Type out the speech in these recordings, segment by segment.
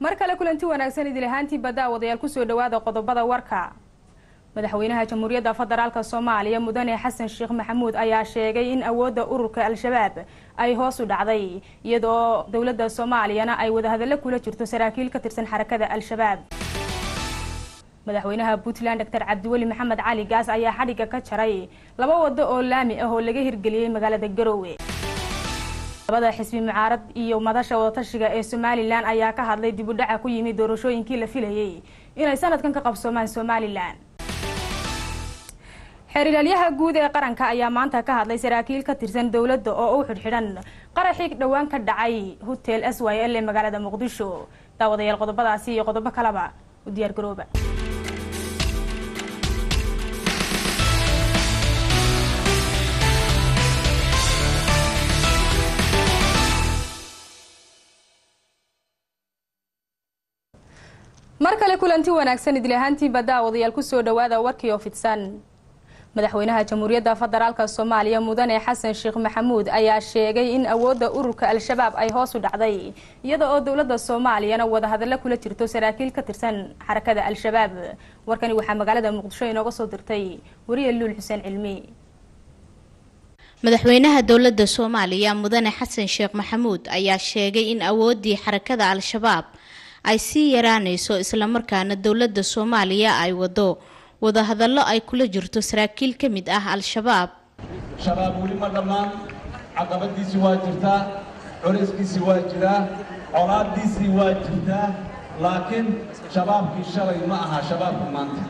mar kale kulanti wanaagsan idil ahaantii baddaawadayaal kusoo dhawaada qodobada warka madaxweynaha jamhuuriyadda federaalk soomaaliya mudane xasan sheekh maxamuud ayaa sheegay in awoodda ururka al-shabaab ay hoos u dhacday iyadoo dowladda soomaaliyana ay wadahadallo kula jirto saraakiil ka tirsan xarakada al-shabaab madaxweynaha puntland doctor cabdiweli maxamed cali gaas ayaa xadhigga ka jaray laba wado oo laami ah oo laga hirgeliyey magaalada garowe labada xisbi mucaarad iyo madasha wadatashiga ee somalilan ayaa ka hadlay dib u dhaca ku yimid doorashooyinkii la filayay inay sanadkan ka qabsoomaan somalilan xeerilaalyaha guud ee qaranka ayaa maanta ka hadlay saraakiil ka tirsan dowladda oo u xidhxidhan qaraxii dhowaan ka dhacay hotel s y l ee magaalada muqdisho daawadayaal qodobadaasi iyo qodobo kaleba u diyaar garooba mar kale kulanti wanaagsan idil ahaantiinba daawadayaal kusoo dhawaada warkii oo fidsan madaxweynaha jamhuuriyadda federaalk soomaaliya mudane xasan sheekh maxamuud ayaa sheegay in awoodda ururka al-shabaab ay hoos u dhacday iyada oo dowladda soomaaliyana wadahadallo kula jirto saraakiil ka tirsan xarakada al-shabaab warkani waxaa magaalada muqdisho inooga soo dirtay wariye luul xuseen cilmi madaxweynaha dowladda soomaaliya mudane xasan sheekh maxamuud ayaa sheegay in awooddii xarakada al-shabaab ay sii yaraanayso islamarkaana dowladda soomaaliya ay wado wadahadallo ay kula jirto saraakiil ka mid ah al-shabaab shabaab weli ma dhammaan caqabadiisii waa jirtaa culayskiisii waa jiraa colaaddiisii waa jirtaa laakiin shabaabkii shalay ma aha shabaabka maanta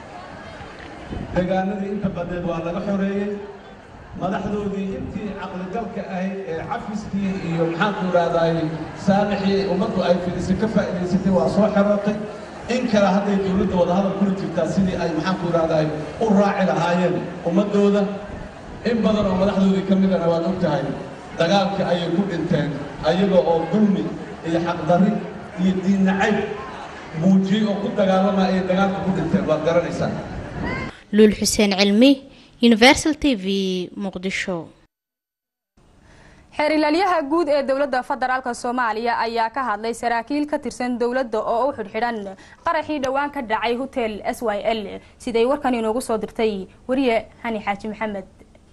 deegaanadii inta badneed waa laga xoreeyey madaxdoodii intii caqligalka ahayd ee cafiskii iyo maxaanku idhaahdaay saamixii ummaddu ay fidisay ka faa'idaysatay waa soo xerootay in kale hadday dowladda wadahadal kula jirtaa sidii ay maxaanku idhaahdaay u raaci lahaayeen ummaddooda in badan oo madaxdoodii ka midana waad og tahay dagaalkii ayay ku dhinteen ayaga oo dulmi iyo xaqdarri iyo diinnacayb muujiyey oo ku dagaalama ayay dagaalka ku dhinteen waad garanaysaa luul xuseen cilmi universal t v muqdisho xeerilaalyaha guud ee dowladda federaalk soomaaliya ayaa ka hadlay saraakiil ka tirsan dowladda oo u xidhxidhan qaraxii dhowaan ka dhacay hotel s y l siday warkan inoogu soo dirtay wariye hani xaaji maxamed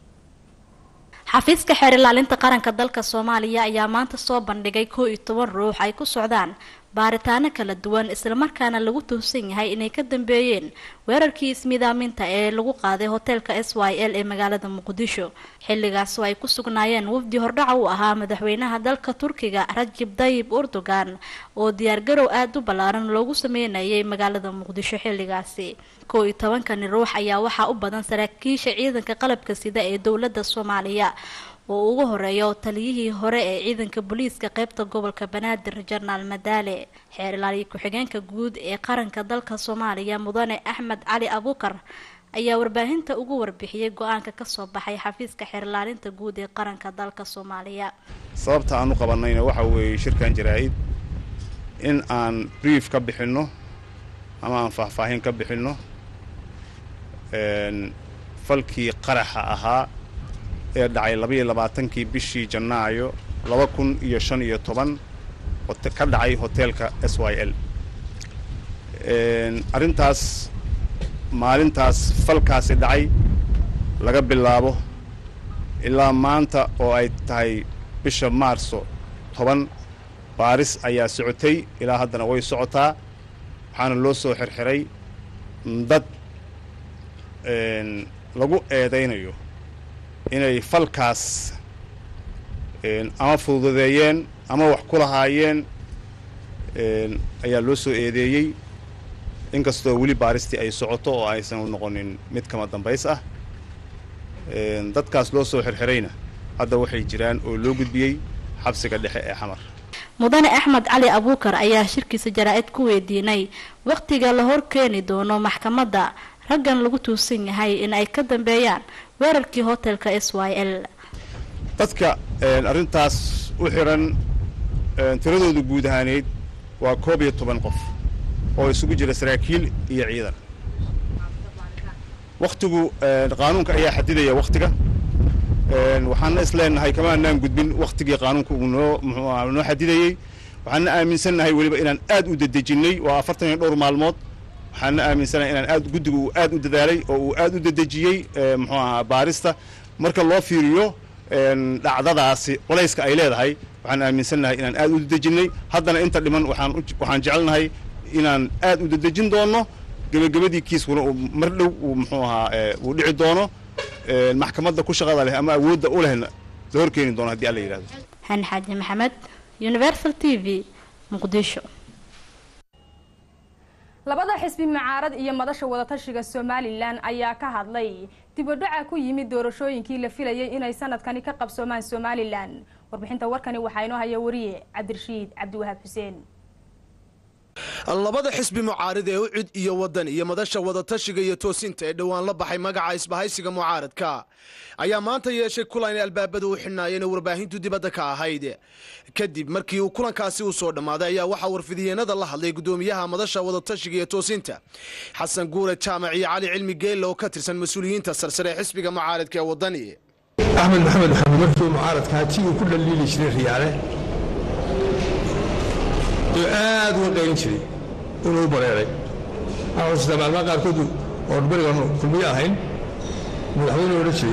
xafiiska xeer ilaalinta qaranka dalka soomaaliya ayaa maanta soo bandhigay koo iyo toban ruux ay ku socdaan baaritaano kala duwan islamarkaana lagu tuhsan yahay inay ka dambeeyeen weerarkii ismidaaminta ee lagu qaaday hoteelka s y l ee magaalada muqdisho xilligaas oo ay ku sugnaayeen wafdi hordhaca u ahaa madaxweynaha dalka turkiga rajib dayib erdogan oo diyaargarow aada u ballaaran loogu sameynayay magaalada muqdisho xilligaasi koo iyo tobankani ruux ayaa waxaa u badan saraakiisha ciidanka qalabka sida ee dowladda soomaaliya oo ugu horeeyo taliyihii hore ee ciidanka booliiska qeybta gobolka banaadir jenaraal madaale xeer ilaaliya ku-xigeenka guud ee qaranka dalka soomaaliya mudane axmed cali abuukar ayaa warbaahinta ugu warbixiyey go-aanka kasoo baxay xafiiska xeer ilaalinta guud ee qaranka dalka soomaaliya sababta aan u qabanayna waxa weeye shirkan jaraa-id in aan brief ka bixinno ama aan faahfaahin ka bixinno falkii qaraxa ahaa ee dhacay labaiyo labaatankii bishii janaayo laba kun iyo shan iyo toban ka dhacay hoteelka s y l arrintaas maalintaas falkaasi dhacay laga bilaabo ilaa maanta oo ay tahay bisha maarso toban baaris ayaa socotay ilaa haddana way socotaa waxaana loo soo xirxiray dad lagu eedaynayo inay falkaas ama fududeeyeen ama wax ku lahaayeen ayaa loo soo eedeeyey inkastoo weli baaristii ay socoto oo aysan noqonin mid kama dambays ah dadkaas loo soo xirxirayna hadda waxay jiraan oo loo gudbiyey xabsiga dhexe ee xamar mudane axmed cali abuukar ayaa shirkiisa jaraa-id ku weydiinay wakhtiga la hor keeni doono maxkamadda raggan lagu tuusan yahay in ay ka dambeeyaan weerarkii hotelka s y l dadka arrintaas u xiran tiradoodu guud ahaaneyd waa koob iyo toban qof oo isugu jira saraakiil iyo ciidan wakhtigu qaanuunka ayaa xadidaya wakhtiga waxaana is leenahay kama anaan gudbin wakhtigii qaanuunka uu noo muxuu aha noo xadidayey waxaana aaminsannahay weliba inaan aad u dedejinnay waa afartan iyo dhowr maalmood waxaana aaminsanahay inaan aad guddigu uu aad u dadaalay oo uu aad u dedejiyey muxuu ahaa baarista marka loo fiiriyo dhacdadaasi culayska ay leedahay waxaan aaminsannahay inaan aad u dedejinnay haddana inta dhiman waxaan waxaan jecelnahay inaan aad u dedejin doonno gebagabadii kiiskuna uu mar dhow uu muxuu ahaa uu dhici doono maxkamadda ku shaqada leh ama awoodda u lehna la horkeeni doono haddii alla yidhahdo xan xaaji maxamed universal t v muqdisho labada xisbi mucaarad iyo madasha wadatashiga somalilan ayaa ka hadlay dibadhaca ku yimid doorashooyinkii la filayay inay sanadkani ka qabsoomaan somalilan warbixinta warkani waxaa inoo haya wariye cabdirashiid cabdiwahaab xuseen labada xisbi mucaarid ee ucid iyo wadan iyo madasha wadatashiga iyo toosinta ee dhowaan la baxay magaca isbahaysiga mucaaradka ayaa maanta yeeshay kulan ay albaabada u xidhnaayeen oo warbaahintu dibadda ka ahayd kadib markii uu kulankaasi u soo dhammaaday ayaa waxaa warfidiyeenada la hadlay gudoomiyaha madasha wadatashiga iyo toosinta xasan guure jaamac iyo cali cilmi geelle oo ka tirsan mas-uuliyiinta sarsare ee xisbiga mucaaradka ee wadani axmed maxamed maxamed markii mucaaradkaa tii uu ku dhaliili jiray riyaale oo aad uga qaylin jiray inuu bareeray aa maalmaha qaarkood oon berigan kulmiye ahayn madaxweyne odhan jiray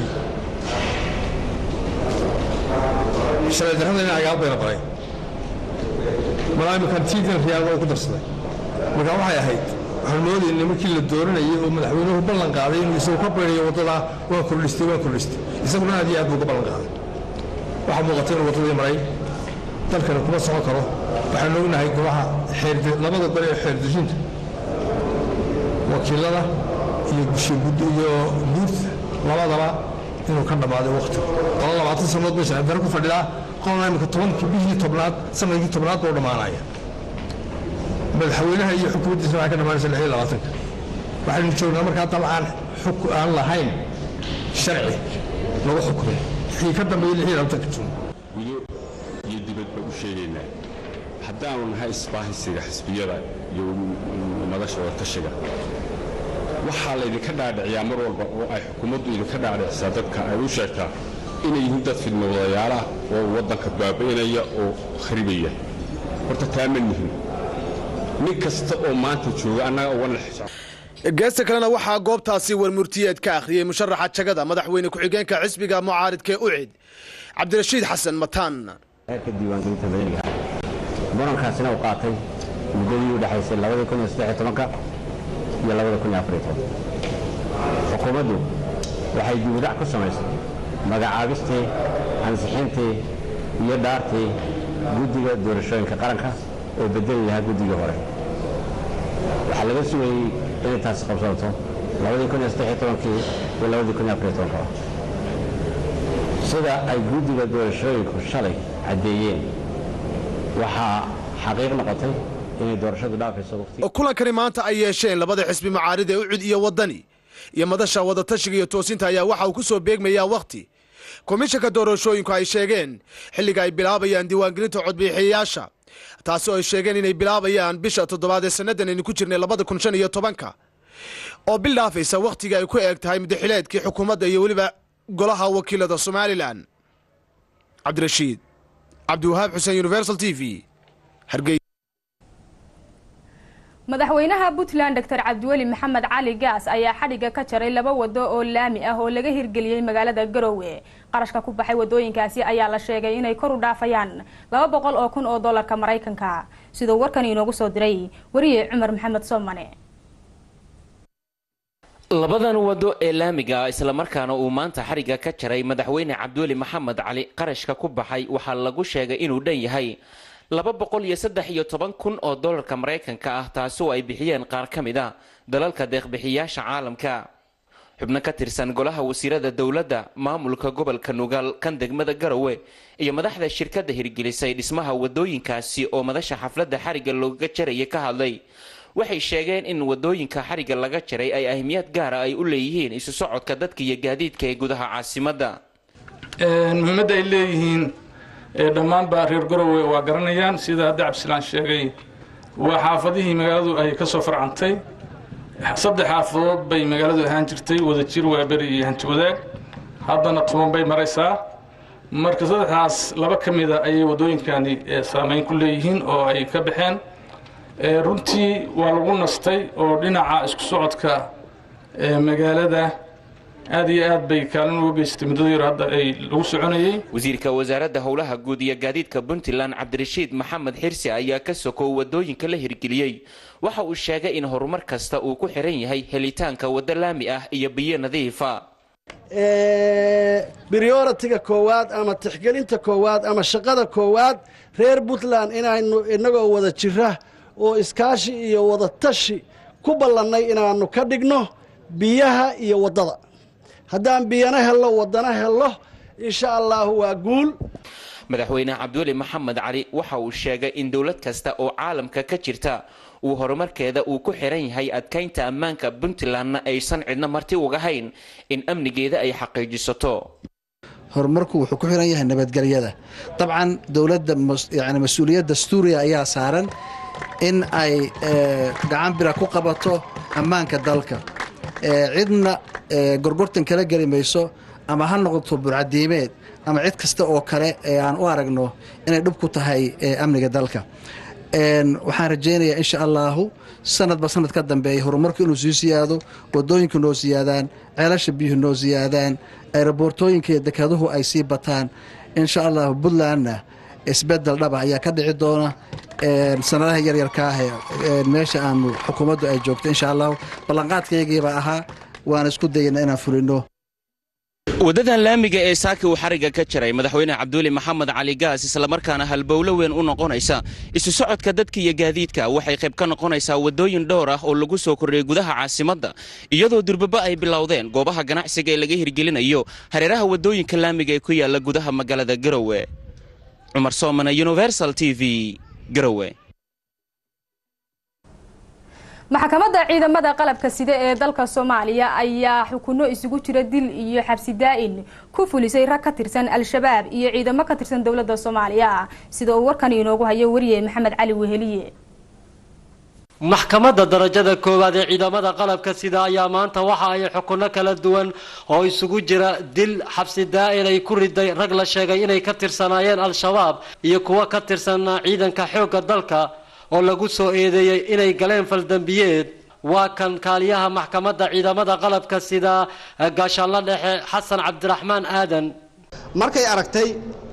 sharci darrada in agaal bayna baray malaa iminkan tiidan riyaalba uu ku darsaday marka waxay ahayd waxaan moodayna markii la dooranayay oo madaxweynuhu ballan qaaday inuu isagu ka baynayo waddadaa waan kordhistay waan kordhistay isaguna aad iyo aad buu uga ballan qaaday waxaa muuqata inuu waddadii maray dalkana kuma socon karo waxaan ognahay golaha labada gole ee xeerdejinta wakiilada iyo iyo guurta labadaba inuu ka dhammaaday wakhti qolo labaatan sannadood bay sharcidaro ku fadhidaa qolna imika tobankii bishii tobnaad sanadkii tobnaad buu dhammaanaya madaxweynaha iyo xukuumaddiisa waxay ka dhammaanaysa lix iyo labaatanka waxaynu joognaa markaa dal aan aan lahayn sharci lagu xukumay wixii ka dambeeyey lix iyo labaatanka jun gudo iyo dibadba u sheegaynaa haddaanu nahay isbaahisiga xisbiyada iyo madasha wadatashiga waxaa laydinka dhaadhiciyaa mar walba oo ay xukuumaddu idinka dhaadhicisaa dadka ay u sheegtaa inay yihiin dad fidmawadayaalaah oo waddanka baabi'inaya oo kharibaya horta taa ma nihin nin kasta oo maanta jooga annaga uga geesta kalena waxaa goobtaasi warmurtiyeed ka akhriyey musharaxa jagada madaxweyne ku-xigeenka xisbiga mucaaridka ee ucid cabdirashiid xasan mataan heerka diiwaangelinta madaniga murankaasina uu qaatay muddadii u dhexaysay labadii kun iyo saddex iyo tobanka iyo labada kun iyo afar iyo toban xukuumaddu waxay diiwadac ku samaysay magacaabistii ansixintii iyo dhaartii guddiga doorashooyinka qaranka oo bedeli lahaa guddigii hore waxaa laga sugayey inay taasi qabsanto labadii kun iyo saddex iyo tobankii iyo labadii kun iyo afar iyo tobanka sida ay guddiga doorashooyinku shalay caddeeyeen waxaa xaqiiq noqotay inay doorashadu dhaafayso waqti kulankani maanta ay yeesheen labada xisbi mucaarid ee ucud iyo wadani iyo madasha wadatashiga iyo toosinta ayaa waxa uu ku soo beegmayaa wakhti komishanka doorashooyinku ay sheegeen xilliga ay bilaabayaan diiwaangelinta codbixiyayaasha taasi oo ay sheegeen inay bilaabayaan bisha toddobaad ee sannadan aynu ku jirnay labada kun shan iyo tobanka oo bil dhaafaysa wakhtiga ay ku eeg tahay mudaxileedkii xukuumadda iyo weliba golaha wakiilada somalilan cabdirashiid cabdiwahaab xuseen universal t v hargey madaxweynaha puntland dor cabdiweli maxamed cali gaas ayaa xadhigga ka jaray laba wado oo laami ah oo laga hirgeliyey magaalada garowe qarashka ku baxay wadooyinkaasi ayaa la sheegay inay kor u dhaafayaan laba boqol oo kun oo dolarka maraykanka siduu warkan inoogu soo diray wariye cumar maxamed soomane labadan wado ee laamiga islamarkaana uu maanta xadhigga ka jaray madaxweyne cabdiweli maxamed cali qarashka ku baxay waxaa lagu sheegay inuu dhan yahay laba boqol iyo saddex iyo toban kun oo dolarka maraykanka ah taasoo ay bixiyeen qaar ka mid a dalalka deeqbixiyaasha caalamka xubno ka tirsan golaha wasiirada dowladda maamulka gobolka nugaal kan degmada garowe iyo madaxda shirkadda hirgelisay dhismaha wadooyinkaasi oo madasha xafladda xarigga looga jaraya ka hadlay waxay sheegeen in wadooyinka xarigga laga jaray ay ahmiyad gaara ay u leeyihiin isu socodka dadka iyo gaadiidka ee gudaha caasimadda muhiimadda ay leeyihiin dhammaanba reer garowe waa garanayaan sida hadda cabdisalaan sheegay waa xaafadihii magaaladu ay ka soo farcantay saddex xaafadood bay magaaladu ahaan jirtay wadajir waaberi iyo hanti wadaag haddana toban bay maraysaa marka saddexdaas laba ka mida ayay waddooyinkani saameyn ku leeyihiin oo ay ka baxeen runtii waa lagu nastay oo dhinaca isku socodka magaalada aad iyo aad bay kaalin uga geystay muddada yar hadda ay lagu soconayey wasiirka wasaaradda howlaha guud iyo gaadiidka puntland cabdirashiid maxamed xirsi ayaa ka sokow waddooyinka la hirgeliyey waxa uu sheegay in horumar kasta uu ku xiran yahay helitaanka waddo laami ah iyo biyo nadiifa brioritiga koowaad ama tixgelinta koowaad ama shaqada koowaad reer puntland inaynu innagoo wada jira oo iskaashi iyo wada tashi ku ballannay inaannu ka dhigno biyaha iyo waddada haddaan biyana hello waddana hello insha allaahu waa guul madaxweyne cabdiweli maxamed cali waxa uu sheegay in dowlad kasta oo caalamka ka jirta uu horumarkeeda uu ku xiran yahay adkaynta ammaanka puntlandna aysan cidno marti uga hayn in amnigeeda ay xaqiijisato horumarku wuxuu ku xiran yahay nabadgelyada dabcan dowladda yani mas-uuliyad dastuuriya ayaa saaran in ay gacan bira ku qabato ammaanka dalka cidna gorgortan kala geli mayso ama ha noqoto burcadiimeed ama cid kasta oo kale ee aan u aragno inay dhib ku tahay amniga dalka waxaan rajaynayaa insha allaahu sanadba sanad ka dambeeya horumarku inuu sii siyaado wadooyinku noo siyaadaan ceelasha biyuhu noo siyaadaan aeroboortooyinka iyo dekeduhu ay sii bataan insha allahu puntlandna isbedel dhaba ayaa ka dhici doona sanadaha yaryarka ah meesha aanu xukuumaddu ay joogto insha allahu ballanqaadkaygiibaa ahaa waan isku dayana inaan fulino waddadan laamiga ee saaki uu xarigga ka jaray madaxweyne cabduuli maxamed cali gaas islamarkaana halbowlo weyn u noqonaysa isu socodka dadka iyo gaadiidka waxay qayb ka noqonaysaa waddooyin dhowr ah oo lagu soo kordhiyey gudaha caasimadda iyadoo durbaba ay bilowdeen goobaha ganacsiga ee laga hirgelinayo hareeraha waddooyinka laamiga ee ku yaalla gudaha magaalada garowe cumar soomane universal t v garowe maxkamadda ciidamada qalabka sida ee dalka soomaaliya ayaa xukuno isugu jira dil iyo xabsi daa-in ku fulisay rag ka tirsan al-shabaab iyo ciidamo ka tirsan dowladda soomaaliya sida uu warkan inoogu hayo wariye maxamed cali weheliye maxkamadda darajada koowaad ee ciidamada qalabka sida ayaa maanta waxa ay xukuno kala duwan oo isugu jira dil xabsi daa-in ay ku riday rag la sheegay inay ka tirsanaayeen al-shabaab iyo kuwo ka tirsan ciidanka xoogga dalka oo lagu soo eedeeyey inay galeen faldambiyeed waa kan kaaliyaha maxkamadda ciidamada qalabka sida gaashaanla dhexe xasan cabdiraxmaan aadan markay aragtay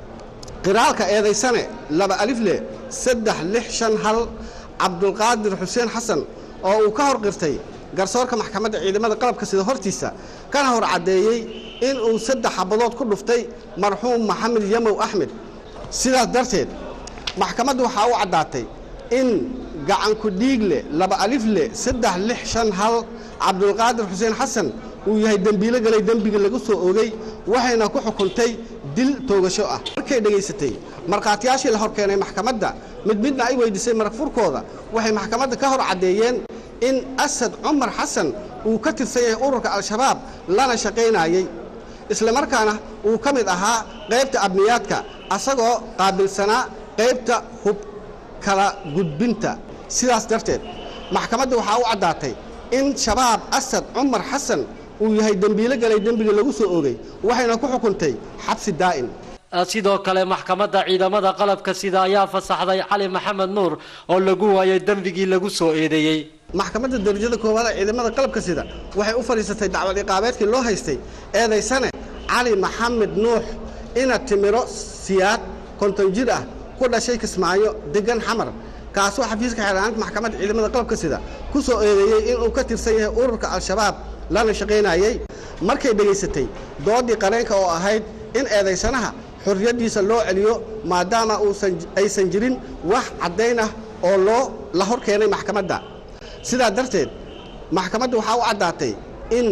qiraalka eedaysane laba alifle saddex lix shan hal cabdulqaadir xuseen xasan oo uu ka hor qirtay garsoorka maxkamadda ciidamada qalabka sida hortiisa kana hor caddeeyey in uu saddex xabadood ku dhuftay marxuum maxamed yamow axmed sidaas darteed maxkamaddu waxaa u caddaatay in gacanku dhiigle laba alifle saddex lix shan hal cabdulqaadir xuseen xasan uu yahay dembiilo galay dembiga lagu soo ogey waxayna ku xukuntay dil toogasho ah markay dhegaysatay markhaatiyaashii la hor keenay maxkamadda mid midna ay weyddiisay marag furkooda waxay maxkamadda ka hor caddeeyeen in asad cumar xasan uu ka tirsan yahay ururka al-shabaab lana shaqaynayey islamarkaana uu ka mid ahaa qaybta abniyaadka asagoo qaabilsanaa qaybta hub kala gudbinta sidaas darteed maxkamadda waxaa u caddaatay in shabaab asad cumar xasan uu yahay dembiilo galay dembiga lagu soo ogey waxayna ku xukuntay xabsi daa'in sidoo kale maxkamadda ciidamada qalabka sida ayaa fasaxday cali maxamed nuur oo lagu waayay dembigii lagu soo eedeeyey maxkamadda darajada koowaad ee ciidamada qalabka sida waxay u fadhiisatay dacwad iqaabeedkii loo haystay eedaysane cali maxamed nuux ina timiro siyaad konton jir ah ku dhashay kismaayo degan xamar kaasoo xafiiska xeelaanta maxkamadda ciidamada qalabka sida ku soo eedeeyey inuu ka tirsan yahay ururka al-shabaab lana shaqaynayey markay dhegaysatay doodii qareenka oo ahayd in eedaysanaha xorriyaddiisa loo celiyo maadaama uusan aysan jirin wax caddayn ah oo loo la hor keenay maxkamadda sidaa darteed maxkamadda waxaa u caddaatay in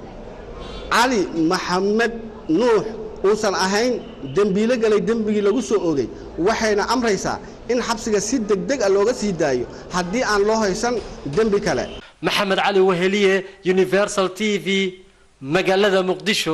cali maxamed nuux uusan ahayn dembiilo galay dembigii lagu soo ogey waxayna amraysaa in xabsiga si degdeg a looga sii daayo haddii aan loo haysan dembi kale maxamed cali weheliye universal t v magaalada muqdisho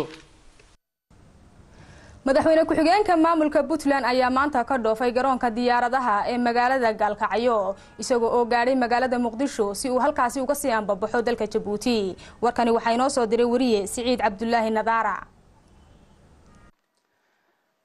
madaxweyne ku-xigeenka maamulka puntland ayaa maanta ka dhoofay garoonka diyaaradaha ee magaalada gaalkacyo isagoo oo gaadhay magaalada muqdisho si uu halkaasi uga sii ambabaxo dalka jabuuti warkani waxaa inoo soo diray wariye siciid cabdulaahi nadaara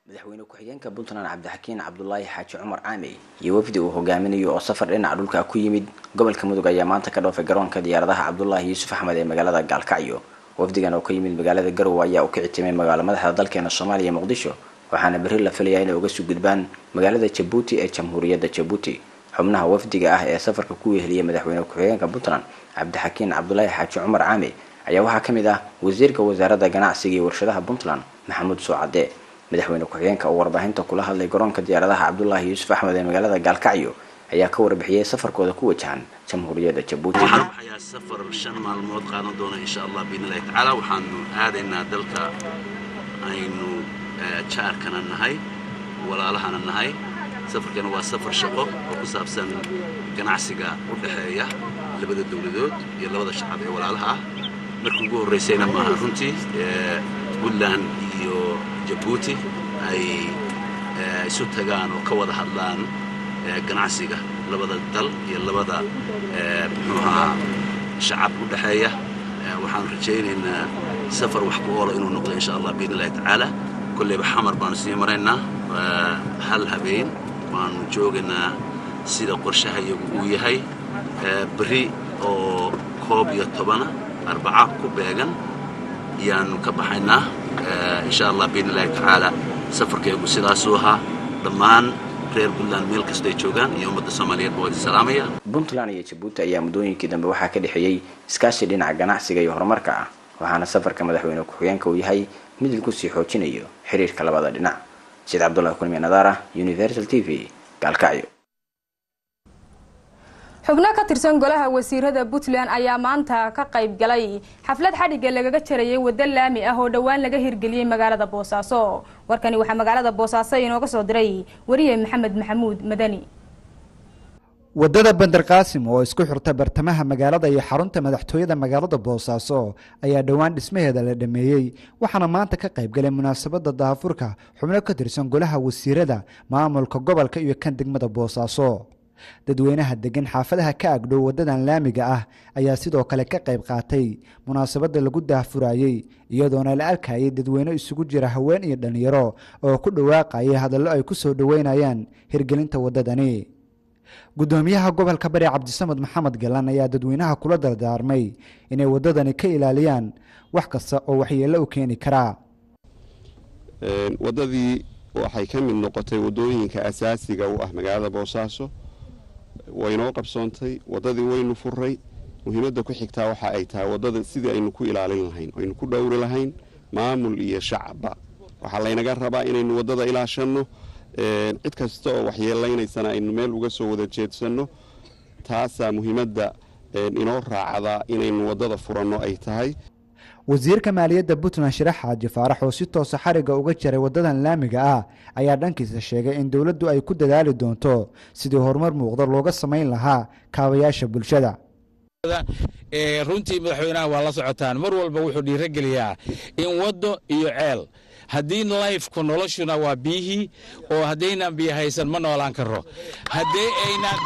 madaxweyne ku-xigeenka puntland cabdixakiin cabdulaahi xaaji cumar caamey iyo wafdi uu hogaaminayo oo safar dhinaca dhulka ku yimid gobolka mudug ayaa maanta ka dhoofay garoonka diyaaradaha cabdulaahi yuusuf axmed ee magaalada gaalkacyo wafdigan oo ka yimid magaalada garowe ayaa u kici timay magaalo madaxda dalkeena soomaaliya muqdisho waxaana berri la filayaa inay uga soo gudbaan magaalada jabuuti ee jamhuuriyadda jabuuti xubnaha wafdiga ah ee safarka ku weheliyay madaxweyne ku-xigeenka puntland cabdixakiin cabdulaahi xaaji cumar caamey ayaa waxaa ka mid ah wasiirka wasaaradda ganacsiga iyo warshadaha puntland maxamuud suucade madaxweyne ku-xigeenka oo warbaahinta kula hadlay garoonka diyaaradaha cabdulaahi yuusuf axmed ee magaalada gaalkacyo ayaa ka warbixiyey safarkooda ku wajahan jamhuuriyadda jabuuti waxaa safar shan maalmood qaadan doona insha allah biidnillahi tacaala waxaanu aadaynaa dalka aynu jaarkana nahay walaalahana nahay safarkana waa safar shaqo oo ku saabsan ganacsiga u dhexeeya labada dowladood iyo labada shacab ee walaalaha ah markii ugu horraysayna maaha runtii puntland iyo jabuuti ay isu tagaan oo ka wada hadlaan ganacsiga labada dal iyo labada muxuu ahaa shacab u dhexeeya waxaanu rajaynaynaa safar wax ku oola inuu noqdo insha allah biidn illahi tacaala kolleyba xamar baanu sii maraynaa hal habeen waanu joogaynaa sida qorshaha iyagu uu yahay berri oo koob iyo tobana arbaca ku beegan ayaanu ka baxaynaa insha allah biidn illahi tacaala safarkeegu sidaasuu ahaa dhammaan reer puntland meel kastay joogaan iyo ummadda soomaaliyeed baa idin salaamaya puntland iyo jabuuti ayaa muddooyinkii dambe waxaa ka dhexeeyey iskaashi dhinaca ganacsiga iyo horumarka ah waxaana safarka madaxweyne ku-xigeenka uu yahay mid lagu sii xoojinayo xiriirka labada dhinac sida cabdullahi kulmi nadaara universal t v gaalkacyo xubno ka tirsan golaha wasiirada puntland ayaa maanta ka qayb galay xaflad xadhigga lagaga jarayay waddo laami ah oo dhowaan laga hirgeliyey magaalada boosaaso warkani waxaa magaalada boosaaso inooga soo diray wariye maxamed maxamuud madani waddada bandar qaasim oo isku xirta bartamaha magaalada iyo xarunta madaxtooyada magaalada boosaaso ayaa dhowaan dhismaheeda la dhameeyey waxaana maanta ka qayb galay munaasabadda daafurka xubno ka tirsan golaha wasiirada maamulka gobolka iyo kan degmada boosaaso dadweynaha degan xaafadaha ka agdhow waddadan laamiga ah ayaa sidoo kale ka qayb qaatay munaasabadda lagu daahfurayey iyadoona la arkayay dadweyne isugu jira haween iyo dhallinyaro oo ku dhawaaqayay hadallo ay ku soo dhoweynayaan hirgelinta waddadani guddoomiyaha gobolka bari cabdisamed maxamed galan ayaa dadweynaha kula dardaarmay inay waddadani ka ilaaliyaan wax kasta oo waxyeello u keeni karaa waddadii waxay ka mid noqotay waddooyinka asaasiga u ah magaalada boosaaso waynoo qabsoontay waddadii waynu furay muhiimadda ku xigtaa waxa ay tahay waddada sidii aynu ku ilaalin lahayn aynu ku dhowri lahayn maamul iyo shacabba waxaa laynaga rabaa inaynu waddada ilaashanno cid kasta oo waxyeellaynaysana aynu meel uga soo wada jeedsanno taasaa muhiimadda inoo raacdaa inaynu waddada furanno ay tahay wasiirka maaliyadda puntland shirax xaaji faarax oo si toosa xariga uga jaray waddadan laamiga ah ayaa dhankiisa sheegay in dowladdu ay ku dadaali doonto sidii horumar muuqda looga samayn lahaa kaabayaasha bulshada runtii madaxweynaha waa la socotaan mar walba wuxuu dhiirogeliyaa in waddo iyo ceel haddii layfku noloshuna waa biyihii oo haddaynaan biyo haysan ma noolaan karo haddii aynaan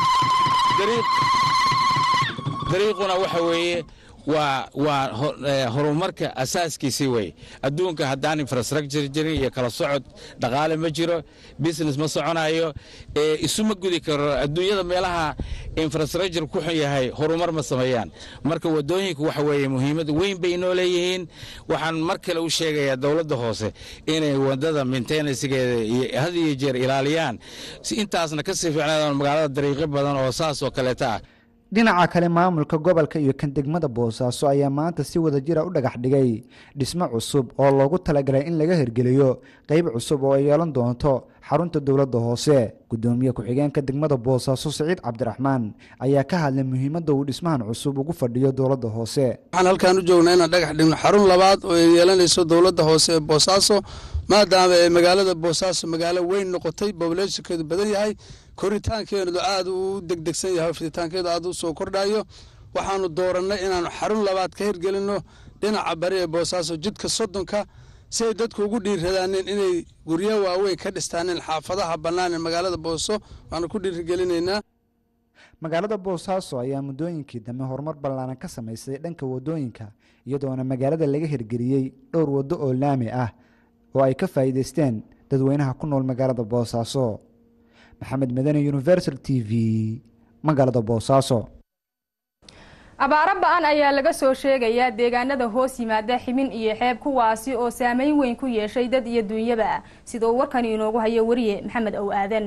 dariiquna waxa weeye waa waa horumarka asaaskiisii wey adduunka haddaan infrastructure jirin iyo kala socod dhaqaale ma jiro business ma soconayo isuma gudi karo adduunyada meelaha infrastructure ku xun yahay horumar ma sameeyaan marka wadooyinku waxa weeye muhiimad weyn bay inoo leeyihiin waxaan mar kale u sheegayaa dowladda hoose inay wadada maintenancegeeda had iyo jeer ilaaliyaan si intaasna kasii fiicnaadaan magaalada dariiqyo badan oo saas oo kaleeta ah dhinaca kale maamulka gobolka iyo kan degmada boosaaso ayaa maanta si wadajira u dhagax dhigay dhismo cusub oo loogu talagalay in laga hirgeliyo qeyb cusub oo ay yeelan doonto xarunta dowladda hoose gudoomiye ku-xigeenka degmada boosaaso siciid cabdiraxmaan ayaa ka hadlay muhiimadda uu dhismahan cusub ugu fadhiyo dowladda hoose waxaan halkaan u joognaa inaan dhagax dhigno xarun labaad oo ay yeelanayso dowladda hoose ee boosaaso maadaama ay magaalada boosaaso magaalo weyn noqotay bobulationkeedu badan yahay koritaankeedu aad u degdegsan yahay fiditaankeedu aad u soo kordhayo waxaanu doorannay inaanu xarun labaad ka hirgelinno dhinaca bari ee boosaaso jidka soddonka si ay dadku ugu dhiiradaaneen inay guryo waaweyn ka dhistaaneen xaafadaha bannaan ee magaalada booso waanu ku dhiirigelinaynaa magaalada boosaaso ayaa muddooyinkii dambe horumar ballaaran ka samaysay dhanka waddooyinka iyadoona magaalada laga hirgeliyey dhowr waddo oo laami ah oo ay ka faa'iidaysteen dadweynaha ku nool magaalada boosaaso maxamed madane universal t v magaalada boosaaso abaaro ba-an ayaa laga soo sheegayaa deegaanada hoos yimaada ximin iyo xeeb kuwaasi oo saameyn weyn ku yeeshay dad iyo duunyaba sida uu warkani inoogu hayo wariye maxamed ow aadan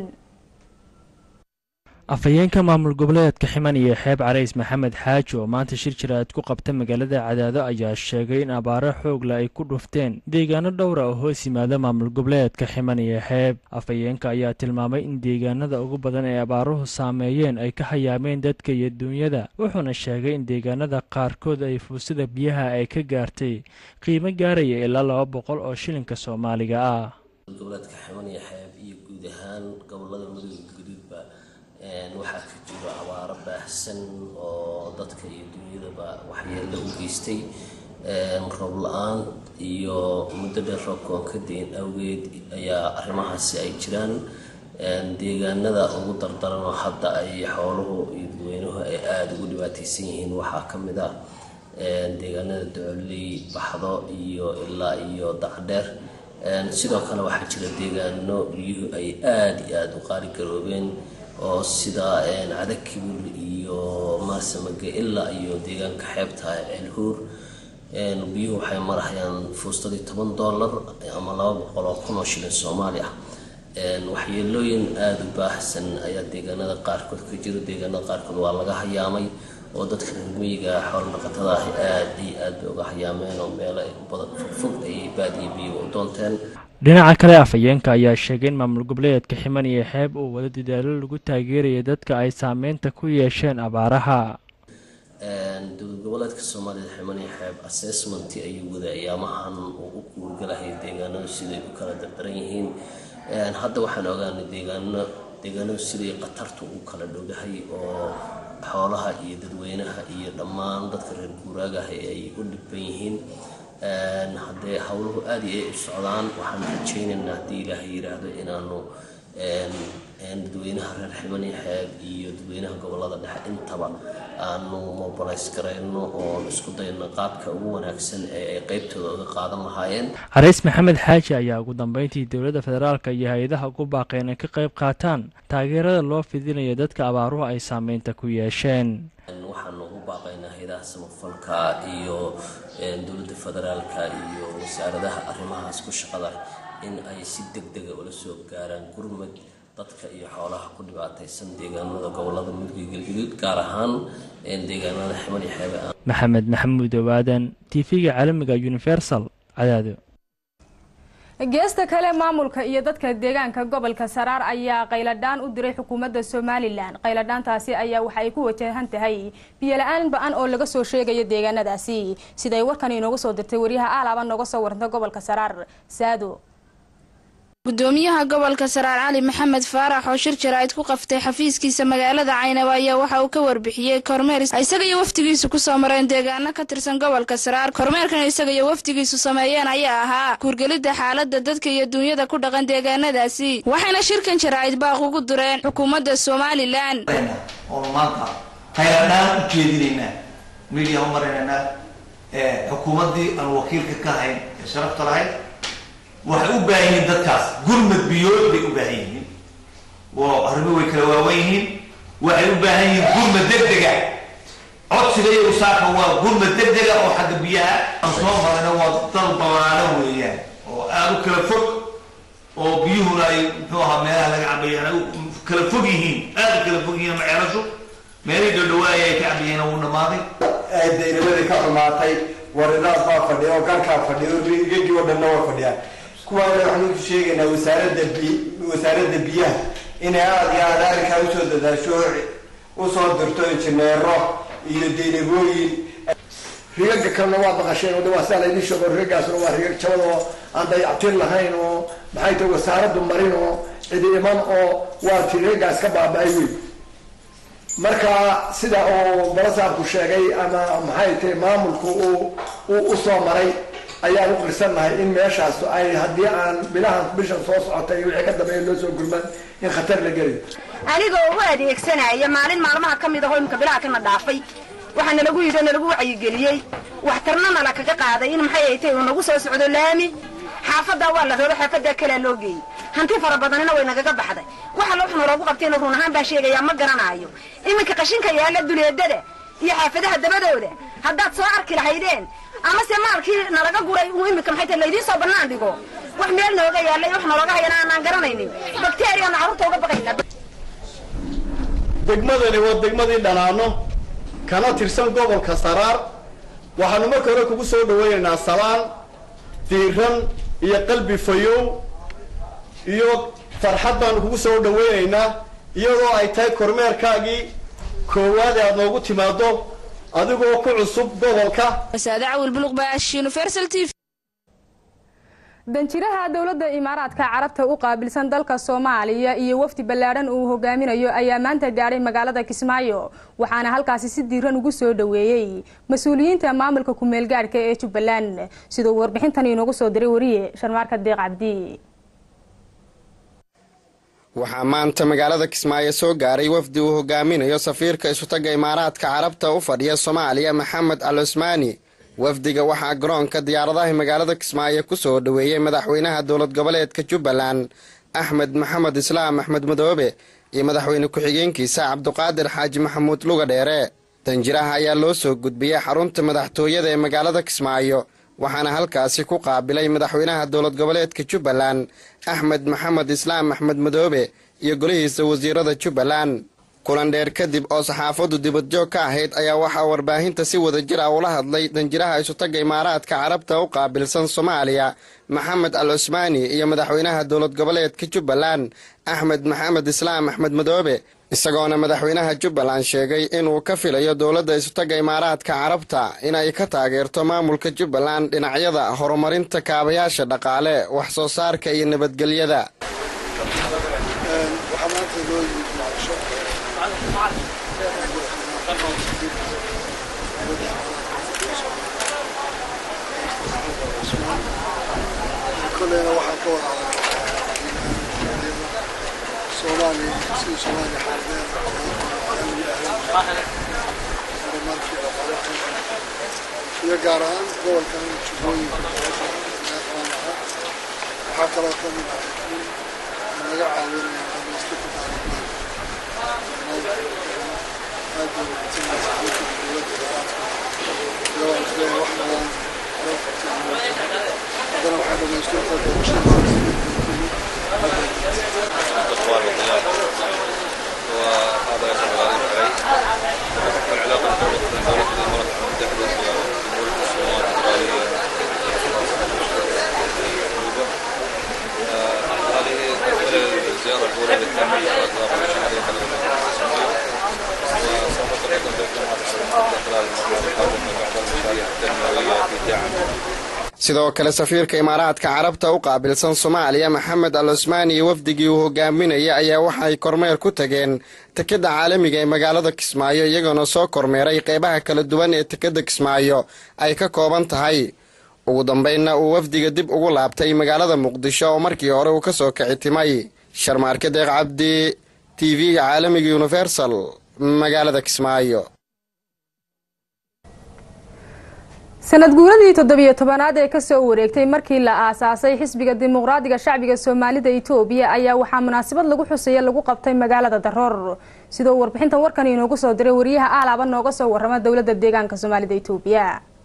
afhayeenka maamul goboleedka ximan iyo xeeb carays maxamed xaaji oo maanta shir jiraad ku qabta magaalada cadaado ayaa sheegay in abaaro xoogla ay ku dhufteen deegaano dhowra oo hoos yimaada maamul goboleedka ximan iyo xeeb afhayeenka ayaa tilmaamay in deegaanada ugu badan ee abaaruhu saameeyeen ay ka hayaameen dadka iyo duunyada wuxuuna sheegay in deegaanada qaarkood ay fuusada biyaha ay ka gaartay qiimo gaaraya ilaa laba boqol oo shilinka soomaaliga ah goboleedka ximan iyo xeeb iyo guud ahaan gobolada mudug guduudba waxaa ka jiro abaaro baahsan oo dadka iyo dunyadaba waxyeello u geystay roob la-aan iyo muddo dheer roobkoon ka dayn awgeed ayaa arrimahaasi ay jiraan deegaanada ugu dardaran oo hadda ay xooluhu iyo dadweynuhu ay aada ugu dhibaateysan yihiin waxaa ka mid ah deegaanada docoley baxdo iyo ilaa iyo dacdheer sidoo kale waxaa jira deegaano biyuhu ay aada iyo aada u qaali garoobeen oo sida cadakibul iyo maarsamage ilaa iyo deegaanka xeebta ceelhuur biyuhu waxay marahayaan fuustadii toban dollar ama laba boqol oo kun oo shilin soomaali ah waxyeelooyin aada u baahsan ayaa deegaanada qaarkood ka jiro deegaanada qaarkood waa laga hayaamay oo dadka reermiyiga xoolo dhaqatada ahi aada iyo aad bay uga hayaameen oo meelo fogfog ay baadiyo biyoga u doonteen dhinaca kale afhayeenka ayaa sheegay in maamul goboleedka ximan iyo xeeb uu wada dadaalo lagu taageeraya dadka ay saameynta ku yeesheen abaaraha dowlad goboleedka soomaalida ximan iyo xeeb assessmentii ayuu wada ayaamahan uu u guurgalahay deegaanadu siday u kala dardaran yihiin hadda waxaan ogaanay deegaano deegaanadu siday khatartu u kala dhowdahay oo xoolaha iyo dadweynaha iyo dhammaan dadka reer guuraagaha ay u dhibban yihiin haddee howluhu aada iyo ay u socdaan waxaan rajaynaynaa haddii ilaahay yidhaahdo inaanu dadweynaha reer ximani xeeb iyo dadweynaha gobolada dhexe intaba aanu mobilays garayno oon isku dayno qaabka ugu wanaagsan ee ay qeybtooda uga qaadan lahaayeen xariis maxamed xaaji ayaa ugu dambeyntii dowladda federaalka iyo hay-adaha ugu baaqay inay ka qayb qaataan taageerada loo fidinayo dadka abaaruhu ay saameynta ku yeesheen waxaanu ugu baaqaynaa hay-adaha samafalka iyo dowladda federaalka iyo wasaaradaha arrimahaas ku shaqada in ay si deg dega ula soo gaaraan gurmad dadka iyo xoolaha ku dhibaataysan deegaanada gobolada mudug iyo galguduud gaar ahaan deegaanada ximan iyo xeebe maxamed maxamuud owaadan tv-ga caalamiga universal cadaado geesta kale maamulka iyo dadka deegaanka gobolka saraar ayaa qayladhaan u diray xukuumadda somalilan qayladhaantaasi ayaa waxa ay ku wajahan tahay biyola-aan ba-an oo laga soo sheegayo deegaanadaasi siday warkan inoogu soo dirtay waryaha aalaaba nooga soo waranta gobolka saraar saado gudoomiyaha gobolka saraar cali maxamed faarax oo shir jaraa'id ku qaftay xafiiskiisa magaalada caynabo ayaa waxa uu ka warbixiyey kormeer isaga iyo wafdigiisu kusoo mareen deegaano ka tirsan gobolka saraar kormeerkan isaga iyo wafdigiisu sameeyeen ayaa ahaa kuurgelidda xaalada dadka iyo duunyada ku dhaqan deegaanadaasi waxayna shirkan jaraa'id baaq ugu dureen xukuumadda somalilan oonu maanta hayladhaan u jeedinaynaa midiya u marinaynaa xukuumaddii aan wakiilka ka ahayn ee sharafta lahayd waxay u baahan yihiin dadkaas gurmad biyood bay u baahan yihiin oo arrimo way kala waawan yihiin waxay u baahan yihiin gurmad degdega codsiga iyo usaaka waa gurmad degdega oo xagga biyaha aan soo marayna waa dal ballaaran weeyaan oo aada u kala fog oo biyuhuna ay muxuu ahaa meelaha laga cabayaan ay kala fog yihiin aada u kala fog yihiin maceelashu meelihii dhowdhawaaya ay ka cabayeen wuu dhamaaday daynimadii ka xumaatay warinaas baa fadhiya oo garkaa fadhiya igagii oo dhanna waa fadhiyaan kuwaana waxaanu ku sheegaynaa wasaaradda bi wasaaradda biyaha inay aada iyo aada arrinkaa usoo dadaasho usoo dirto injineero iyo deynagooyin rigaga kalena waa baqasheen oo de waa saa laydin sheego rigagaasna waa rigag jabad oo aan dayactir lahayn oo maxay tahay wasaaraddu marin oo cidi iman oo waa ti rigagaas ka baaba-ay wey marka sida uu balasaabku sheegay ama maxay tahay maamulku uu uu usoo maray ayaan u qirsannahay in meeshaas ay haddii aan bilahan bishan soo socotay wixii ka dambeeya loo soo gurman in khatar la geliyo anigoo u adeegsanaya maalin maalmaha ka mid ahoo imika bilaha kana dhaafay waxaa nalagu yidhi nalagu wacyigeliyey waxtarna nala kaga qaaday in maxay ay tahay uu nagu soo socdo laami xaafadaa waa la raro xaafadaa kalea loo geeyey hanti fara badanina way nagaga baxday waxa loo xun loogu qabtayna run ahaan baa sheegayaa ma garanaayo iminka qashinka yaalla duleedada iyo xaafadaha dabadooda haddaad soo arki lahaydeen amase maalkii nalaga guray uu iminka maxay tahay laydiin soo bannaan dhigo wax meel nooga yaallay wax nalooga hayana aanaan garanaynin bakteeriyaanu carruurta uga baqaynaa degmadani waa degmadii dhanaano kana tirsan gobolka saraar waxaanu marka hore kugu soo dhawaynaynaa salaan diiran iyo qalbi fayow iyo farxad baanu kugu soo dhawaynaynaa iyadoo ay tahay kormeerkaagii koowaad ee aad noogu timaado adigoo ku cusub gobolka danjiraha dowladda imaaraadka carabta u qaabilsan dalka soomaaliya iyo wafdi ballaadhan uu hogaaminayo ayaa maanta gaadhay magaalada kismaayo waxaana halkaasi si diiran ugu soo dhoweeyey mas-uuliyiinta maamulka ku-meelgaadhka ee jubbaland siduu warbixintan inoogu soo diray wariye sharmaarka deeq cabdi waxaa maanta magaalada kismaayo soo gaaray wafdi uu hogaaminayo safiirka isutagga imaaraadka carabta u fadhiya soomaaliya maxamed al cusmaani wafdiga waxaa garoonka diyaaradaha magaalada kismaayo ku soo dhoweeyey madaxweynaha dowlad goboleedka jubbaland axmed maxamed islaam axmed madoobe iyo madaxweyne ku-xigeenkiisa cabduqaadir xaaji maxamuud luga dheere danjiraha ayaa loo soo gudbiyey xarunta madaxtooyada ee magaalada kismaayo waxaana halkaasi ku qaabilay madaxweynaha dowlad goboleedka jubbaland axmed maxamed islaam axmed madoobe iyo golihiisa wasiirada jubbaland kulan dheer kadib oo saxaafaddu dibadjoog ka ahayd ayaa waxaa warbaahinta si wadajir ah ula hadlay danjiraha isutagga imaaraadka carabta u qaabilsan soomaaliya maxamed al cusmaani iyo madaxweynaha dowlad goboleedka jubbaland axmed maxamed islaam axmed madoobe isagoona madaxweynaha jubbaland sheegay inuu ka filayo dowladda isutagga imaaraadka carabta inay ka taageerto maamulka jubbaland dhinacyada horumarinta kaabayaasha dhaqaale wax soo saarka iyo nabadgelyada koleyna waxaan ka wada hadalnay soomaaliya sidii soomaaliya xaaldeeda horumarkii dhaqaalaha iyo gaar ahaan gobolkan jubbooyinka qaban lahaa waxaa kaloo ka mid ah in naga caawinaya dhamaystirka baaritaan aad bay wanaagsanaysa dalka dowladda imaaraadka iyagoo isleeyahay wax badan loo qabtay haddana waxaa dhamaystirka الاخوان والضيافه وهذا يجب على العلاقه بين دوله الامارات المتحده وجمهوريه الصومال الفدراليه هذه تعتبر الزياره الاولى للتعامل مع الاطراف الشهريه وسوف تقدم دبلومات خلال المرحله القادمه بعض المشاريع التنمويه في دعم sidoo kale safiirka imaaraadka carabta u qaabilsan soomaaliya maxamed al cusmaan iyo wafdigii uu hogaaminaya ayaa waxay kormeer ku tageen tekadda caalamiga ee magaalada kismaayo iyagoona soo kormeeray qeybaha kala duwan ee tekadda kismaayo ay ka kooban tahay ugu dambeynna uu wafdiga dib ugu laabtay magaalada muqdisho oo markii hore uu ka soo kici timay sharmaarke deeq cabdi t v-ga caalamiga universal magaalada kismaayo sanad guuradii toddobiyo tobanaad ee kasoo wareegtay markii la aasaasay xisbiga dimuqraadiga shacbiga soomaalida itoobiya ayaa waxaa munaasabad lagu xusaya lagu qabtay magaalada daroor sidoo warbixintan warkan inoogu soo diray wariyaha aalaaba nooga soo warama dowlada deegaanka soomaalida itoobiya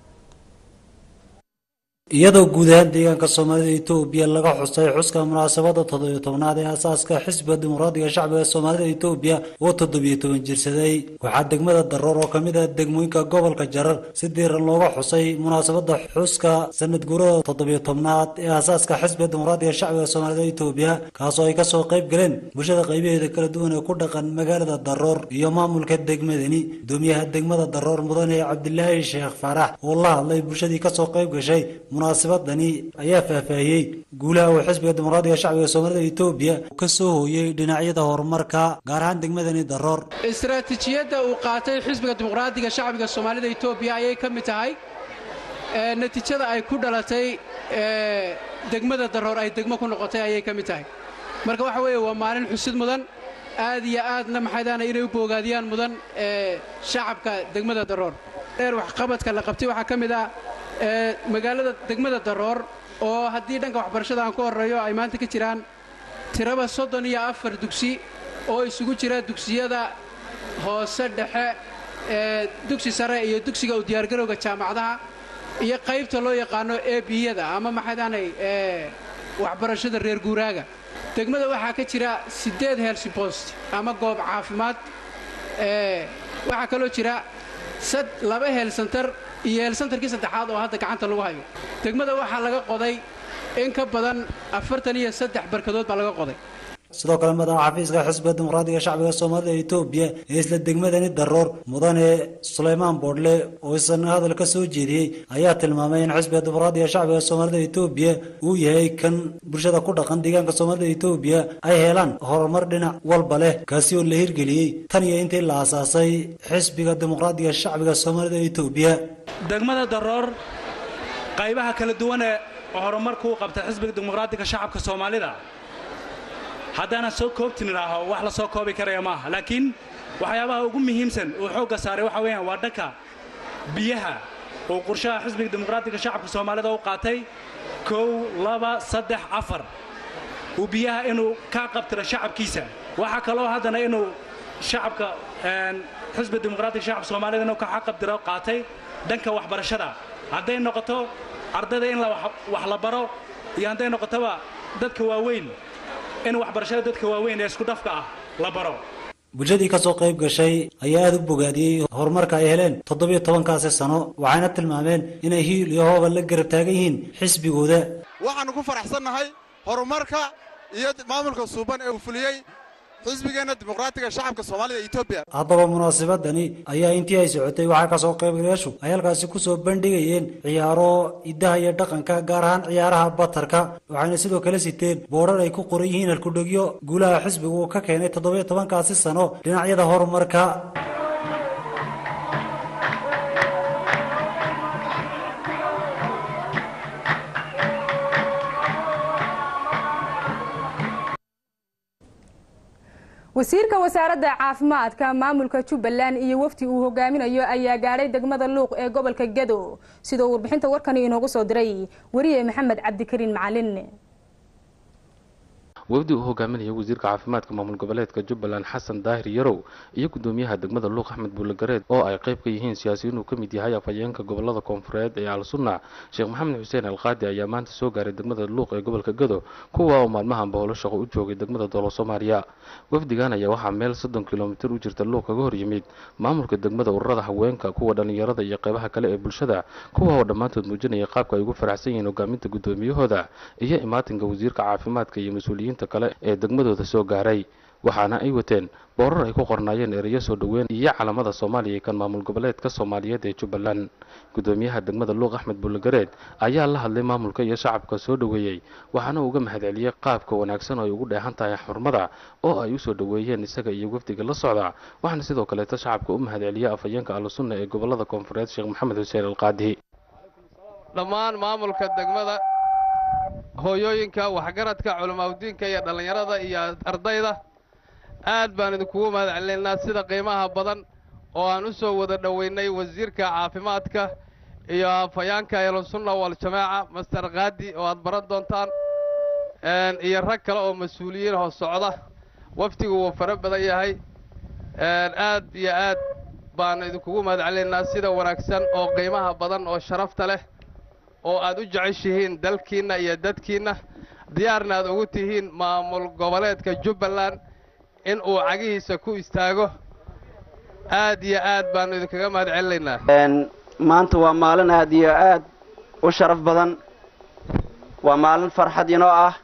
iyadoo guud ahaan deegaanka soomaalida itoobiya laga xusay xuska munaasabada toddobiyo tobnaad ee aasaaska xisbiga dimuqraadiga shacbiga soomaalida itoobiya oo toddobiyo toban jirsaday waxaa degmada daroor oo kamid ah degmooyinka gobolka jarar si diiran looga xusay munaasabada xuska sanad guurada toddobiyo tobnaad ee aasaaska xisbiga dimuqraadiga shacbiga soomaalida itoobiya kaasoo ay kasoo qayb galeen bulshada qaybaheeda kala duwan ee ku dhaqan magaalada daroor iyo maamulka degmadani gudoomiyaha degmada daroor mudane cabdilaahi sheekh faarax oo la hadlay bulshadii kasoo qayb gashay munaasabadani ayaa faahfaahiyey guulaha uu xisbiga dimuqraadiga shacbiga soomaalida itoobiya ka soo hooyey dhinacyada horumarka gaar ahaan degmadani daroor istaraatiijiyadda uu qaatay xisbiga dimuqraadiga shacbiga soomaalida itoobiya ayay ka mid tahay natiijada ay ku dhalatay degmada daroor ay degmo ku noqotay ayay ka mid tahay marka waxa weeye waa maalin xusid mudan aad iyo aadna maxaydaana inay u boogaadiyaan mudan shacabka degmada daroor dheer waxqabadka la qabtay waxaa ka mid ah magaalada degmada daroor oo haddii dhanka waxbarashada aan ku horreeyo ay maanta ka jiraan tiraba soddon iyo afar dugsi oo isugu jira dugsiyada hoose dhexe ee dugsi sare iyo dugsiga u diyaargarowga jaamacadaha iyo qaybta loo yaqaano ebiyada ama maxaydaanay waxbarashada reer guuraaga degmada waxaa ka jira siddeed helsibost ama goob caafimaad waxaa kaloo jira laba heelsantar iyo heelsantarkii saddexaad oo hadda gacanta lagu hayo degmada waxaa laga qoday in ka badan afartan iyo saddex barkadood baa laga qoday sidoo kale madaxa xafiiska xisbiga dimuqraadiga shacbiga soomaalida etoobiya ee isla degmadani daroor mudane suleymaan boodhle oo isana hadal ka soo jeediyey ayaa tilmaamay in xisbiga dimuqraadiga shacbiga soomaalida etoobiya uu yahay kan bulshada ku dhaqan deegaanka soomaalida etoobiya ay helaan horumar dhinac walba leh kaasi oo la hirgeliyey tan iyo intii la aasaasay xisbiga dimuqraadiga shacbiga soomaalida etoobiya degmada daroor qaybaha kala duwane oo horumarku u qabta xisbiga dimuqraadiga shacabka soomaalida haddaanan soo koobtin idhaaho wax la soo koobi karaya maaha laakiin waxyaabaha ugu muhiimsan uu xoogga saaray waxa weeyaan waa dhanka biyaha uu qorshaha xisbiga dimuqraadiga shacabka soomaalida u qaatay kow laba saddex afar uu biyaha inuu ka qabtiro shacabkiisa waxaa kaloo haddana inuu shacabka xisbiga dimuqraadiga shacabka soomaalida inuu ka qabtiro qaatay dhanka waxbarashada hadday noqoto ardayda in wax la baro iyo hadday noqotoba dadka waaweyn in waxbarashada dadka waaweyn ee isku dhafka ah la baro bulshadii ka soo qayb gashay ayaa aada u bogaadiyey horumarka ay heleen toddobiyo tobankaasi sano waxayna tilmaameen inay hiil iyo hooba la garab taagan yihiin xisbigooda waxaannu ku faraxsannahay horumarka iyo maamulka suuban ee uu fuliyey xisbigeenna dimuqraatiga shacabka soomaalida etoobiya haddaba munaasabadani ayaa intii ay socotay waxaa kasoo qaybgalayaashu ay halkaasi kusoo bandhigayeen ciyaaro idaha iyo dhaqanka gaar ahaan ciyaaraha batarka waxayna sidoo kale siteen boodrar ay ku qoran yihiin halkudhegyo guulaha xisbigu uu ka keenay toddobiyo tobankaasi sano dhinacyada horumarka wasiirka wasaaradda caafimaadka maamulka jubbaland iyo wafdi uu hogaaminayo ayaa gaadhay degmada luuq ee gobolka gedo sidoo warbixinta warkani inoogu soo diray wariye maxamed cabdikariin macalin wafdi uu hogaaminayo wasiirka caafimaadka maamul goboleedka jubbaland xasan daahir yarow iyo gudoomiyaha degmada luuq axmed buulegareed oo ay qayb ka yihiin siyaasiyiin uu ka mid yahay afhayeenka gobolada koonfureed ee al-sunna sheekh maxamed xuseen alqaadi ayaa maanta soo gaaray degmada luuq ee gobolka gado kuwa oo maalmahanba howlo shaqo u joogay degmada doolo soomaaliya wafdigan ayaa waxaa meel soddon kilomitir u jirta luuq kaga hor yimid maamulka degmada ururada haweenka kuwa dhallinyarada iyo qaybaha kale ee bulshada kuwa oo dhammaantood muujinaya qaabka ay ugu faraxsan yihiin hogaaminta gudoomiyahooda iyo imaatinka wasiirka caafimaadka iyo mas-uuliyiinta kale ee degmadooda soo gaaray waxaana ay wateen boorar ay ku qornaayeen ereyo soo dhoweyn iyo calamada soomaaliya kan maamul goboleedka soomaaliyeed ee jubbaland gudoomiyaha degmada luuq axmed buulegareed ayaa la hadlay maamulka iyo shacabka soo dhoweeyey waxaana uga mahadceliyey qaabka wanaagsan oo ay ugu dheehan tahay xurmada oo ay usoo dhoweeyeen isaga iyo wafdiga la socda waxaana sidoo kaleeta shacabka u mahadceliyey afhayeenka alusunna ee gobolada koonfureed sheekh maxamed xuseen alqaadi dhammaan maamulka degmada hooyooyinka waxgaradka culimaadudiinka iyo dhallinyarada iyo ardayda aad baan idinkugu mahad celinaynaa sida qiimaha badan oo aan u soo wada dhoweynay wasiirka caafimaadka iyo afhayaanka ehlusunna waljamaaca master kaadi oo aad baran doontaan iyo rag kale oo mas-uuliyiin hoos socda wafdigu wuu fara badan yahay aad iyo aad baan idinkugu mahad celinaynaa sida wanaagsan oo qiimaha badan oo sharafta leh oo aad u jeceshihiin dalkiinna iyo dadkiinna diyaarna aad ugu tihiin maamul goboleedka jubbaland in uu cagihiisa ku istaago aad iyo aad baannu idinkaga mahad celinaynaa maanta waa maalin aad iyo aad u sharaf badan waa maalin farxad inoo ah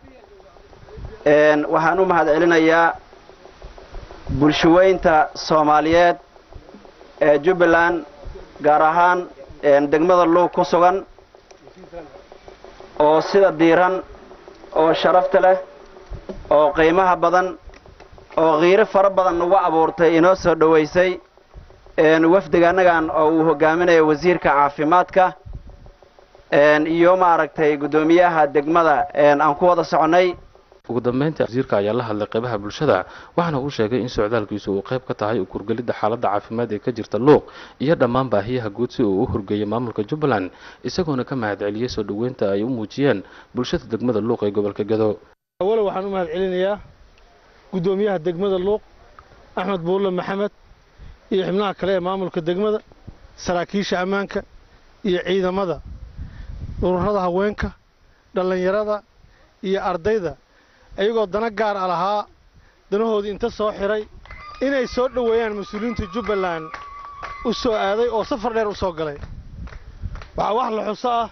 waxaan u mahad celinayaa bulshaweynta soomaaliyeed ee jubbaland gaar ahaan degmada luug ku sugan oo sida diiran oo sharafta leh oo qiimaha badan oo qiiro fara badan nagu abuurtay inoo soo dhowaysay wafdiga annagan oo uu hogaaminayo wasiirka caafimaadka iyo maaragtay guddoomiyaha degmada aan ku wada soconnay ugu dambeyntii wasiirka ayaa la hadlay qeybaha bulshada waxaana uu sheegay in socdaalkiisu uu qayb ka tahay ukurgelidda xaaladda caafimaad ee ka jirta luuq iyo dhammaan baahiyaha guud si uu u horgeeyay maamulka jubbaland isagoona ka mahadceliyey soo dhoweynta ay u muujiyeen bulshada degmada luuq ee gobolka gado awalo waxaan u mahad celinayaa guddoomiyaha degmada luuq axmed buulle maxamed iyo xubnaha kale ee maamulka degmada saraakiisha ammaanka iyo ciidamada ururada haweenka dhallinyarada iyo ardayda iyagoo dana gaar a lahaa danahoodii inta soo xiray inay soo dhoweeyaan mas-uuliyiinta jubbaland u soo aaday oo safar dheer u soo galay waxaa wax la xuso ah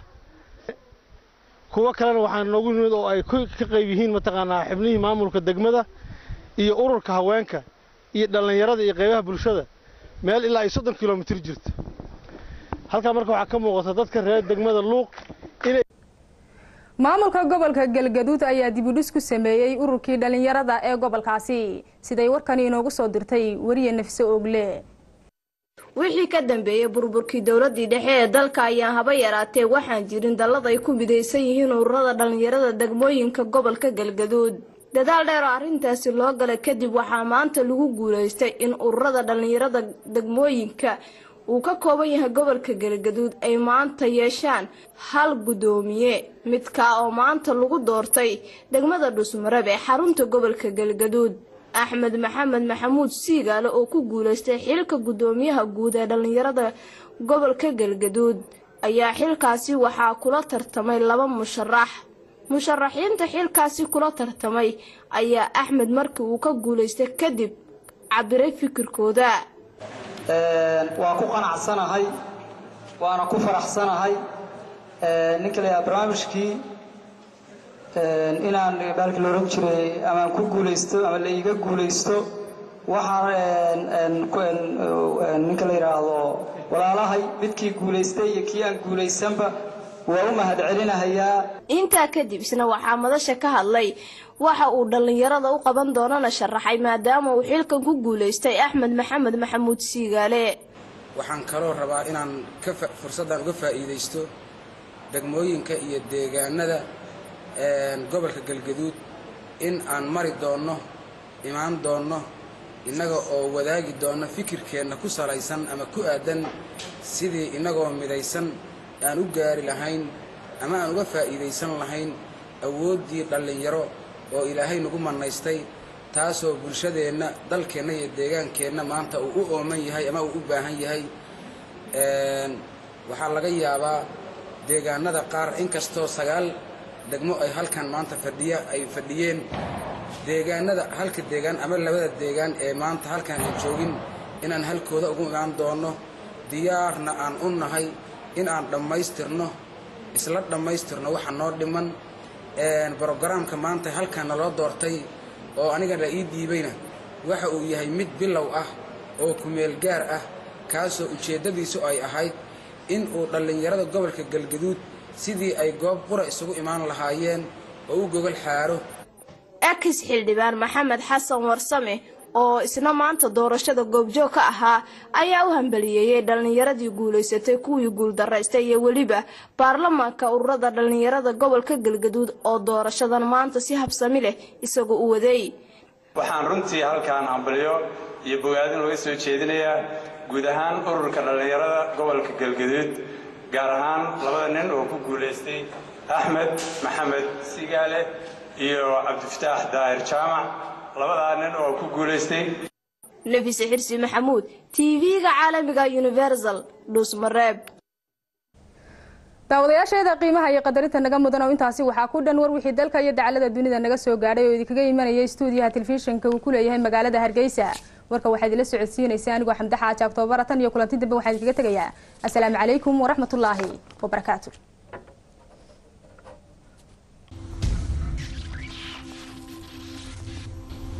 kuwo kalena waxaa noogu nimid oo ay ka qayb yihiin mataqaanaa xubnihii maamulka degmada iyo ururka haweenka iyo dhallinyarada iyo qaybaha bulshada meel ilaa ay soddon kilomitir jirta halkaa marka waxaa ka muuqata dadka reer degmada luuq inay maamulka gobolka galgaduud ayaa dibudhis ku sameeyey ururkii dhallinyarada ee gobolkaasi siday warkani inoogu soo dirtay wariye nafse ogle wixii ka dambeeyey burburkii dowladii dhexe ee dalka ayaa haba yaraatee waxaan jirin dallad ay ku midaysan yihiin ururada dhallinyarada degmooyinka gobolka galgaduud dadaal dheer oo arrintaasi loo galay kadib waxaa maanta lagu guulaystay in ururada dhallinyarada degmooyinka uu ka kooban yahay gobolka galgaduud ay maanta yeeshaan hal guddoomiye midkaa oo maanta lagu doortay degmada dhusmareb ee xarunta gobolka galgaduud axmed maxamed maxamuud siigaale oo ku guulaystay xilka guddoomiyaha guud ee dhallinyarada gobolka galgaduud ayaa xilkaasi waxaa kula tartamay laba musharax musharaxiinta xilkaasi kula tartamay ayaa axmed markii uu ka guulaystay kadib cabiray fikirkooda waan ku qanacsanahay waana ku faraxsanahay ninka la yidhaha barnaamijkii inaan baalkii la oran jiray amaan ku guulaysto ama la iiga guulaysto waxaan ninka la yidhaahdo walaalahay midkii guulaystay iyo kii aan guulaysanba waa u mahad celinahayaa intaa kadib isna waxaa madasha ka hadlay waxa uu dhallinyarada u qaban doonana sharaxay maadaama uu xilkan ku guulaystay axmed maxamed maxamuud siigaale waxaan kaloo rabaa inaan fursaddan uga faa'iidaysto degmooyinka iyo deegaanada gobolka galgaduud in aan mari doonno imaan doonno innaga oo wadaagi doonno fikirkeenna ku salaysan ama ku aadan sidii innagoo midaysan aan u gaari lahayn ama aan uga faa'iidaysan lahayn awooddii dhallinyaro oo ilaahay nagu mannaystay taasoo bulshadeenna dalkeenna iyo deegaankeenna maanta uu u ooman yahay ama uu u baahan yahay waxaa laga yaabaa deegaanada qaar inkastoo sagaal degmo ay halkan maanta fadhiya ay fadhiyeen deegaanada halka deegaan ama labada deegaan ee maanta halkan aan joogin inaan halkooda ugu imaan doonno diyaarna aan u nahay in aan dhammaystirno isla dhammaystirno waxa noo dhiman brogaraamka maanta halkan naloo doortay oo aniga la ii dhiibayna waxa uu yahay mid bilow ah oo kumeel gaar ah kaasoo ujeeddadiisu ay ahayd in uu dhallinyarada gobolka galgaduud sidii ay goob qura isugu imaan lahaayeen oo u gogol xaaro ex xildhibaan maxamed xasan warsame oo isna maanta doorashada goobjoog ka ahaa ayaa u hambaliyeeyey dhallinyaradii guulaysatay kuwii guuldaraystay iyo weliba baarlamaanka ururada dhallinyarada gobolka galgaduud oo doorashadan maanta si habsami leh isagoo u waday waxaan runtii halkaan hambalyo iyo bogaadin uga soo jeedinayaa guud ahaan ururka dhallinyarada gobolka galgaduud gaar ahaan labada nin oo ku guulaystay axmed maxamed sigaale iyo cabdifataax daahir jaamac labadaa nin oo ku guulaystay nafise xirsi maxamuud tv-ga caalamiga universal dhuusmareeb daawadayaasheeda qiimaha iyo qadarinta naga mudan oo intaasi waxaa ku dhan war wixii dalka iyo dacalada dunida naga soo gaadhay oo idinkaga imanayay stuudiyaha telefishinka uu ku leeyahay magaalada hargeysa warka waxaa idinla socodsiinaysa anigoo xamdaxa ajaabtoobara tan iyo kulanti dambe waxaa idinkaga tegayaa asalaamu calaykum waraxmatullaahi wabarakaatu